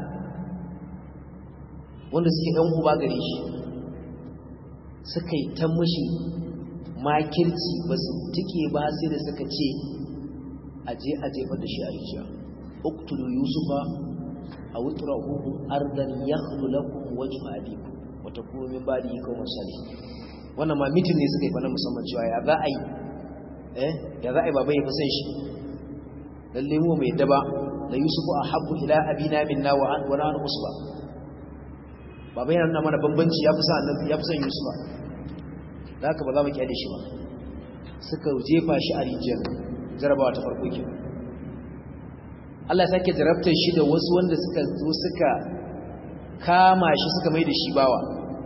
wanda suke ɗan uba gare shi suka yi ta mashi makirci ba su tike ba sai da suka ce aje a jefar da shi a rijiya uktulu yusufa a wutura huhu ardan ya lakum wajen abiku wata kuma min ba da yi kawo masali wannan ma mitin ne suka yi fana musamman cewa ya za a yi eh ya za a yi baba ya fi san shi lalle mu mai daba da yusufu a habbu ila abina minna wa an wa nahnu usba baba yana nuna mana bambanci ya fi san annabi ya fi san yusufa da haka ba za mu kyale shi ba suka jefa shi a rijiyar jarabawa ta farko ke Allah ya sake jarabtar shi da wasu wanda suka zo suka kama shi suka mai da shi bawa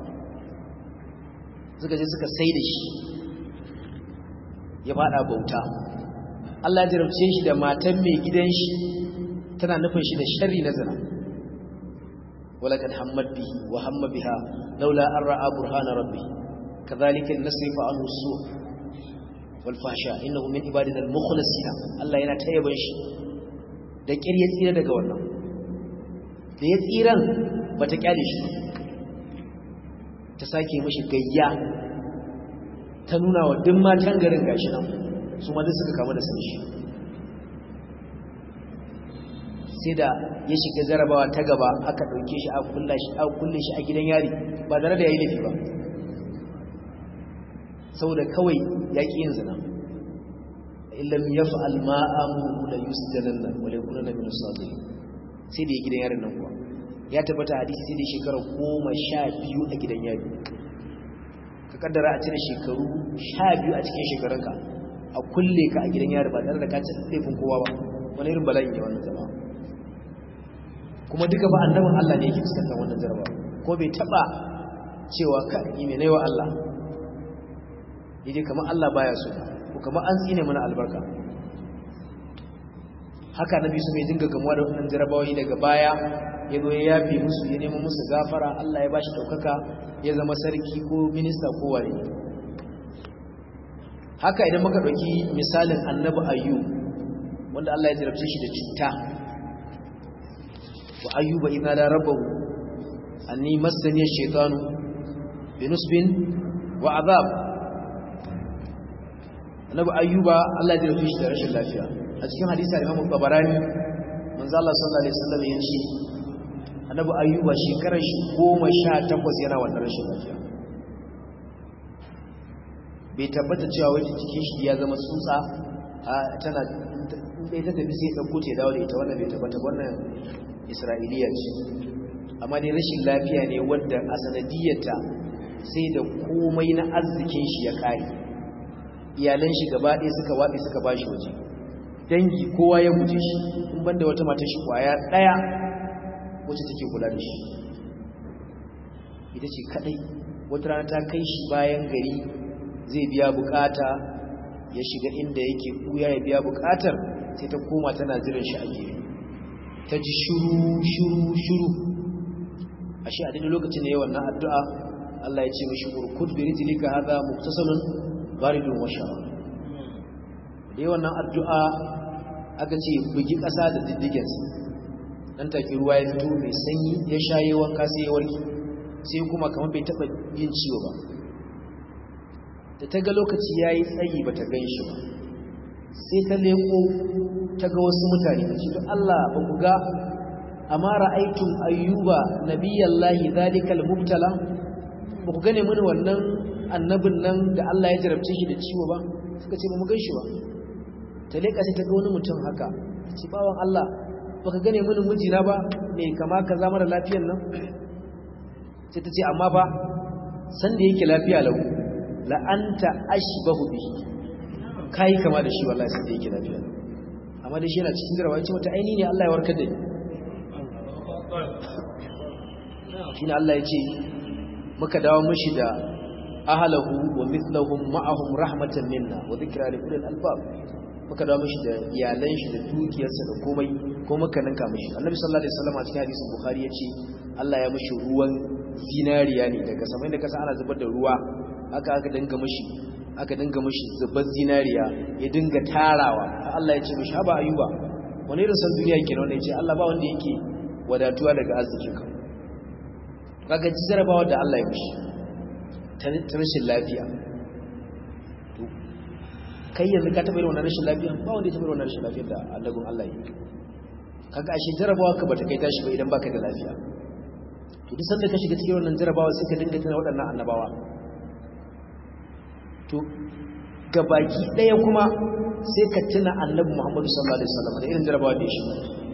suka je suka sai da shi ya fada bauta Allah ya jarabce shi da matan mai gidan shi tana nufin shi da sharri na zina ولقد همت به وهم بها لولا أن رأى برهان ربه كذلك نصرف عنه السوء والفحشاء إنه من عبادنا المخلصين الله yana tayyaban shi da kir ya tsira daga wannan da ya tsiran bata kyale shi ta sake mishi gayya ta nuna wa duk matan garin gashi nan su ma duk suka kama da san shi sai da ya shiga jarabawa ta gaba aka ɗauke shi a kulle shi a gidan yari ba tare da ya yi laifi ba saboda kawai ya ƙi yin zina illam ya fa'al ma'amu da yusjanan nan wale kuna na minus sadiri sai da ya gidan yarin nan kuwa ya tabbata hadisi sai da shekara goma sha biyu a gidan yari ka kaddara a cire shekaru sha biyu a cikin shekarunka a kulle ka a gidan yari ba tare da ka ci laifin kowa ba wani irin bala'in ya wannan jama'a kuma duka ba annabin Allah ne yake fuskantar wannan jaraba ko bai taba cewa ka yi mai naiwa Allah yaje kamar Allah baya so ko kamar an tsine mana albarka haka nabi su mai dinga gamuwa da wannan jarabawoyi daga baya ya zo ya yafe musu ya nemo musu gafara Allah ya bashi daukaka ya zama sarki ko minista ko wani haka idan muka dauki misalin annabi ayyub wanda Allah ya jarabce shi da cuta وأيوب إذ نادى ربه أني مسني الشيطان بنصب وعذاب annabi ayyuba Allah ya rufe shi da rashin lafiya a cikin hadisi al-Imam Tabarani manzo Allah sallallahu alaihi wasallam ya ce annabi ayyuba shekarar shi 18 yana wannan rashin lafiya bai tabbata cewa wai cikin shi ya zama tsutsa tana dai ta tafi sai dauko ce dawo da ita wannan bai tabbata wannan isra'iliya ce amma dai rashin lafiya ne wadda a sanadiyarta sai da komai na arzikin shi ya kare iyalan shi gaba ɗaya suka waɗe suka ba shi waje dangi kowa ya guje shi in banda wata mata shi kwaya ɗaya wacce take kula da shi ita ce kaɗai wata rana ta kai shi bayan gari zai biya bukata ya shiga inda yake ɓuya ya biya bukatar sai ta koma tana jiran shi a gefe ta ji shuru shuru shuru ashe a daidai lokacin da yawan na addu'a Allah ya ce mishi urkud bi rijlika hadha muktasalun baridun wa sharab dai wannan addu'a aka ce bugi ƙasa da diddigensa dan take ruwa ya fito mai sanyi ya shaye wanka sai ya warke sai kuma kamar bai taba yin ciwo ba da ta ga lokaci yayi tsayi bata gan shi ba sai ta leko ta ga wasu mutane ta ce Allah ba ku ga amma ra'aytum ayyuba nabiyallahi zalikal mubtala ba ku gane mini wannan annabin nan da Allah ya jarabce shi da ciwo ba suka ce ba mu gan shi ba ta leka sai ta ga wani mutum haka ta ce bawan Allah baka gane mini mijina ba me kama ka zama da lafiyar nan sai ta ce amma ba san da yake lafiya lau la anta ashbahu bihi kai kama da shi wallahi sai da yake lafiya amma da shi yana cikin jarawa yace mata aini ne Allah ya warkar da ni shine Allah ya ce muka dawo mishi da ahlahu wa mithlahum ma'ahum rahmatan minna wa dhikra li ulil albab muka dawo mishi da iyalan shi da dukiyarsa da komai ko muka ninka mishi annabi sallallahu alaihi wasallam a cikin hadisin bukhari yace Allah ya mishi ruwan zinariya ne daga samai da kasa ana zubar da ruwa aka aka dinga mishi aka dinga mishi zubar zinariya ya dinga tarawa Allah ya ce mishi haba ayuba wani irin san duniya kenan wanda yace Allah ba wanda yake wadatuwa daga arzikin ka kaga jarabawa da Allah ya mishi ta rashin lafiya kai yanzu ka taɓa irin wannan rashin lafiya ba wanda ya taɓa irin wannan rashin lafiya da allagun Allah yi kaga ashe jarabawa ka bata kai tashi ba idan baka da lafiya to duk sanda ka shiga cikin wannan jarabawa sai ka dinga tana waɗannan annabawa to gabaki ɗaya kuma sai ka tuna annabi Muhammadu sallallahu alaihi wasallam da irin jarabawa da ya shiga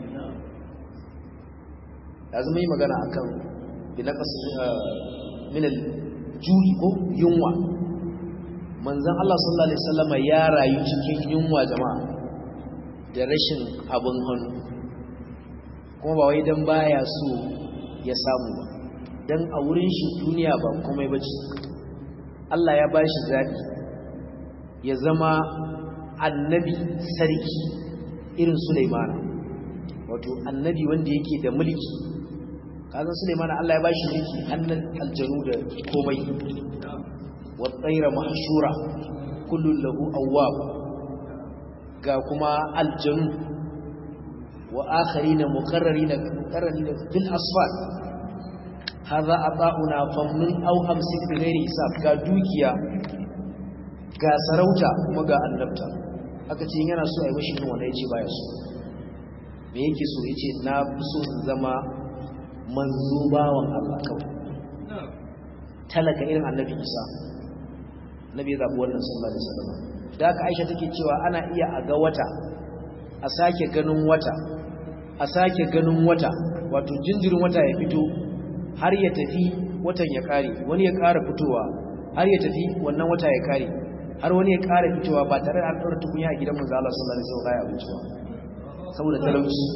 yanzu mun yi magana akan binaqas min al-ju'i ko yunwa manzan Allah sallallahu Alaihi wasallama ya rayu cikin yunwa jama'a da rashin abin hannu kuma ba wai don baya so ya samu ba don a wurin shi duniya ba komai ba ce Allah ya ba shi zaɓi ya zama annabi sarki irin Sulaimana wato annabi wanda yake da mulki kazan Sulaimana Allah ya ba shi mulki hannun aljanu da komai والطير محشورة كل له أواب كما الجن وآخرين مقررين مقررين في الأصفاد هذا أطاؤنا فمن أو أمسك بغير حساب كدوكيا كسروتا ومغا النبتا aka ce yana so a yi mashi yin wanda ya ce baya so me yake so ya ce na fi so zama manzo bawan Allah kawai talaka irin annabi isa nabi ya zaɓi wannan sallallahu alaihi wasallam da aka aisha take cewa ana iya a ga wata a sake ganin wata a sake ganin wata wato jinjirin wata ya fito har ya tafi watan ya kare wani ya ƙara fitowa har ya tafi wannan wata ya kare har wani ya ƙara fitowa ba tare da an ɗaura tukunya a gidan manzo Allah sallallahu alaihi wasallam ya abinci ba saboda talauci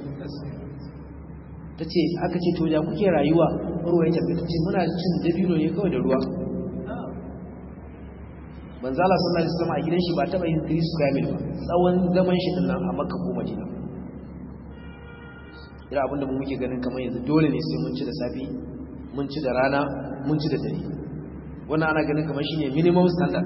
tace aka ce to ya kuke rayuwa ruwa ya tafi tace muna cin dabino ne kawai da ruwa manzala sallallahu alaihi wasallam a gidan shi ba taba yin 3 square mil ba tsawon zaman shi din nan a Makka ko Madina ira abinda mu muke ganin kamar yanzu dole ne sai mun ci da safi mun ci da rana mun ci da dare wannan ana ganin kamar shine minimum standard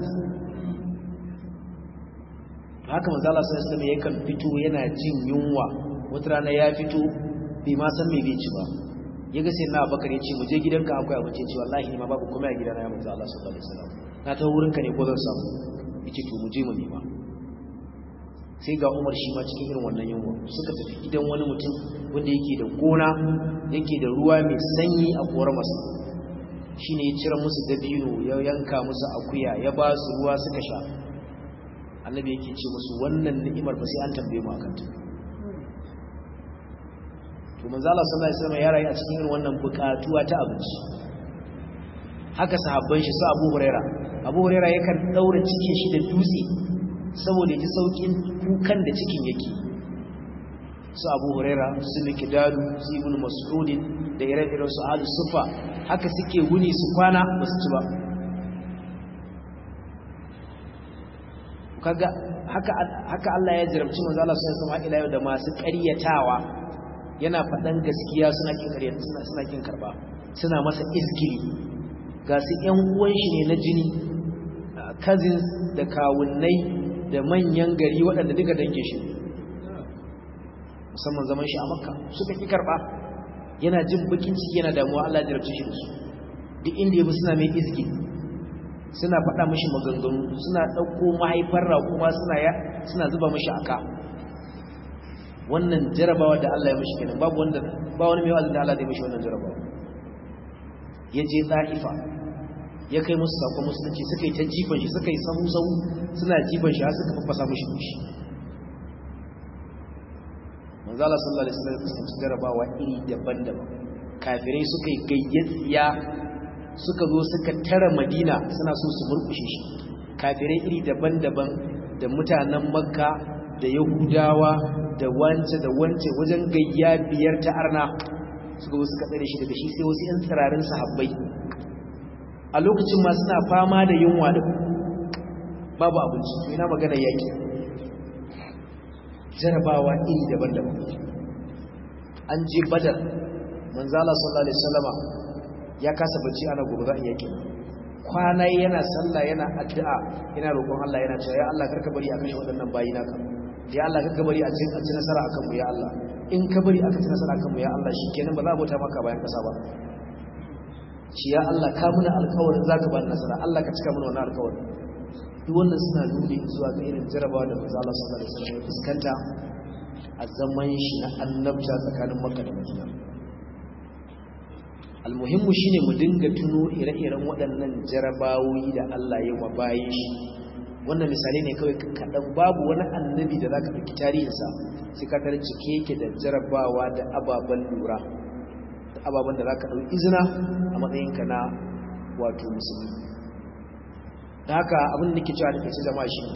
haka manzala sallallahu alaihi wasallam yakan fito yana jin yunwa wata rana ya fito bai ma san me bai ci ba ya ga sai na Abubakar ya ce mu je gidanka akwai abinci ce wallahi ni ma babu komai a gidana ya manzo Allah sallallahu alaihi wasallam na ta wurinka ne ko zan samu yace to mu je mu nema sai ga Umar shi ma cikin irin wannan yunwa suka tafi gidan wani mutum wanda yake da gona yake da ruwa mai sanyi a korar masa shine ya cire musu dabino ya yanka musu akuya ya ba su ruwa suka sha annabi yake ce musu wannan ni'imar ba sai an tambaye mu akan ta to manzo Allah sallallahu alaihi wasallam ya rayu a cikin irin wannan bukatuwa ta abinci haka sahabban shi su Abu Huraira Abu Huraira yakan daura cikin shi da dutse saboda ji saukin kukan da cikin yake su Abu Huraira su Mikdadu su Ibn Mas'ud da ire-iren su Ali Sufa haka suke wuni su kwana ba su ci ba kaga haka haka Allah ya jarabci manzo Allah sallallahu alaihi wasallam da masu ƙaryatawa yana faɗan gaskiya suna kin ƙaryata suna suna kin karba suna masa izgili ga su ‘yan uwan shi ne na jini cousins da kawunnai da manyan gari waɗanda duka dange shi musamman zaman shi a makka suka ƙi karɓa yana jin bakin ciki yana damuwa Allah jarabci shi da su duk inda ya bi suna mai izgi suna faɗa mashi maganganu suna ɗauko mahaifar raƙuma suna zuba mashi aka wannan jarabawa da Allah ya mashi kenan babu wanda ba wani mai wazin da Allah zai mashi wannan jarabawa ya je ɗa'ifa ya kai musu sakon musulunci suka yi ta jifan shi suka yi sahu-sahu suna jifan shi har suka fafasa mashi dushi manzala sallallahu alaihi wasallam fuskanci jarabawa iri daban-daban kafirai suka yi gayyatsiya suka zo suka tara madina suna so su murkushe shi kafirai iri daban-daban da mutanen makka da yahudawa da wance da wance wajen gayya biyar ta arna suka zo suka tsare shi daga shi sai wasu 'yan tsirarin sahabbai a lokacin ma suna fama da yunwa da babu abinci to ina magana yaki jarabawa iri daban-daban an je badar manzala sallallahu alaihi wasallama ya kasa bacci ana gobe za a yaki kwana yana sallah yana addu'a yana roƙon Allah yana cewa ya Allah karka bari a kashe waɗannan bayi naka ya Allah karka bari a ci nasara akan mu ya Allah in ka bari aka ci nasara akan mu ya Allah shikenan ba za a bauta maka bayan kasa ba shi ya Allah ka muna alƙawarin zaka ba nasara Allah ka cika muna wannan alƙawarin duk wannan suna nuni zuwa ga irin jarabawa da manzo Allah sallallahu alaihi wasallam ya fuskanta a zaman shi na annabta tsakanin Makka da Madina almuhimmu shine mu dinga tuno ire-iren waɗannan jarabawoyi da Allah ya wa bayin shi wannan misali ne kawai kaɗan babu wani annabi da za ka ɗauki tarihinsa sai ka tare cike yake da jarabawa da ababen lura da ababen da za ka ɗauki izina a matsayinka na wato musulmi da haka abin da ke cewa da ke ci zama shi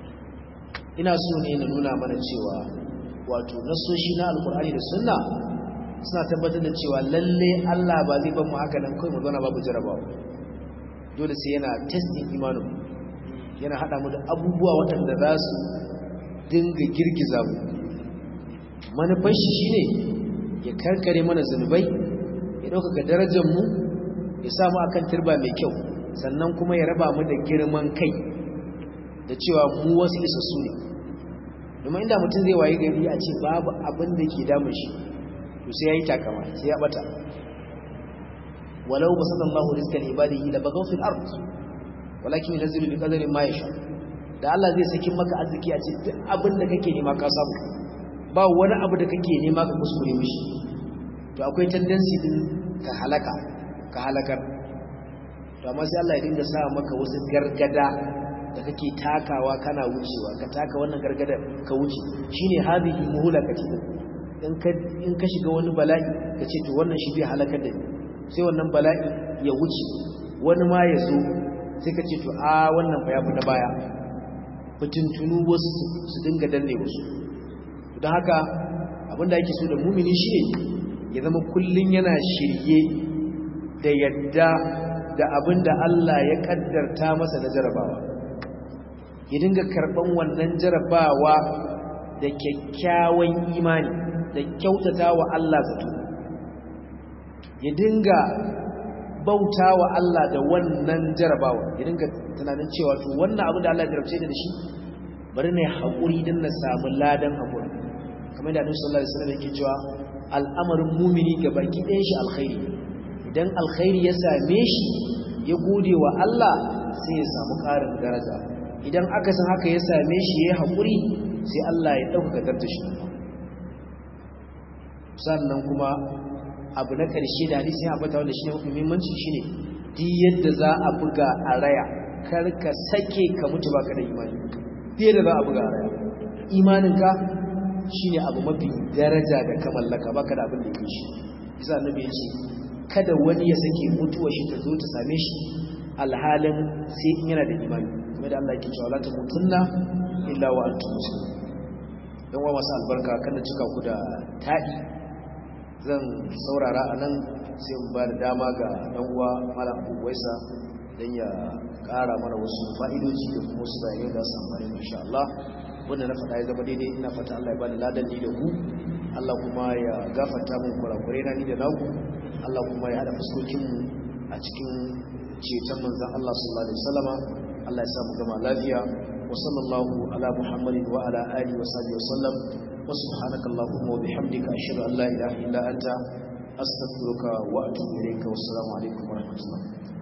ina so ne na nuna mana cewa wato nasoshi na alkur'ani da sunna suna tabbatar da cewa lalle Allah ba zai ban mu haka nan kai mu zauna babu jarabawa dole sai yana testing imanin yana hada mu da abubuwa waɗanda za su dinga girgiza mu manufar shi shine ya karkare mana zunubai ya ɗaukaka darajar mu ya sa mu akan turba mai kyau sannan kuma ya raba mu da girman kai da cewa mu wasu isassu ne domin inda mutum zai waye gari a ce babu abin da ke damun shi to sai yayi takama sai ya bata walau basallallahu rizqan ibadihi la bagaw fil ard walakin yunzilu bi qadarin ma yasha da Allah zai saki maka arziki a ce duk abin da kake nema ka samu ba wani abu da kake nema ka kuskure mishi to akwai tendency din ka halaka ka halakar to amma sai Allah ya dinga sa maka wasu gargada da kake takawa kana wucewa ka taka wannan gargada ka wuce shine hadhihi muhlakati in ka in ka shiga wani bala'i ka ce to wannan shi zai halakar da ni sai wannan bala'i ya wuce wani ma ya zo sai ka ce to a wannan fa yafi na baya fitintunu wasu su dinga danne wasu don haka abinda ake so da mumini shine ya zama kullun yana shirye da yadda da abinda Allah ya kaddarta masa na jarabawa ya dinga karban wannan jarabawa da kyakkyawan imani da kyautata wa Allah zato ya dinga bauta wa Allah da wannan jarabawa ya dinga tunanin cewa to wannan abin da Allah ya jarabce da shi bari ne haƙuri don na samu ladan haƙuri kamar da Annabi sallallahu alaihi wasallam yake cewa al'amarin mumini ga baki ɗayan shi alkhairi idan alkhairi ya same shi ya gode wa Allah sai ya samu ƙarin daraja idan aka san haka ya same shi ya haƙuri sai Allah ya ɗaukaka darajar shi sannan kuma abu na ƙarshe da hadisi ya ambata wanda shine mafi muhimmanci shine duk yadda za a buga a raya kar ka sake ka mutu baka da imani fiye da za a buga a raya imaninka shine abu mafi daraja da ka mallaka baka da abin da yake shi isa annabi ya ce kada wani ya sake mutuwa shi ta zo ta same shi alhalin sai in yana da imani kuma da Allah yake cewa la tamutunna illa wa antum muslimun dan wa masu albarka kada cika ku da tadi zan saurara a nan sai in ba da dama ga ɗan'uwa malam abubuwaisa don ya ƙara mana wasu fa'idoji da kuma wasu bayanai da su amfani insha Allah wanda na faɗa ya zama daidai ina fata Allah ya bani ladan ni da ku Allah kuma ya gafarta mun kurakure na ni da naku Allah kuma ya haɗa fuskokinmu a cikin ceton manzon Allah sallallahu alaihi wasallama Allah ya samu gama lafiya wa sallallahu ala muhammadin wa ala alihi wa sahbihi wa sallam wa subhanaka allahumma wa bihamdika ashhadu an la ilaha illa anta astaghfiruka wa atubu ilayka wa assalamu alaikum wa rahmatullah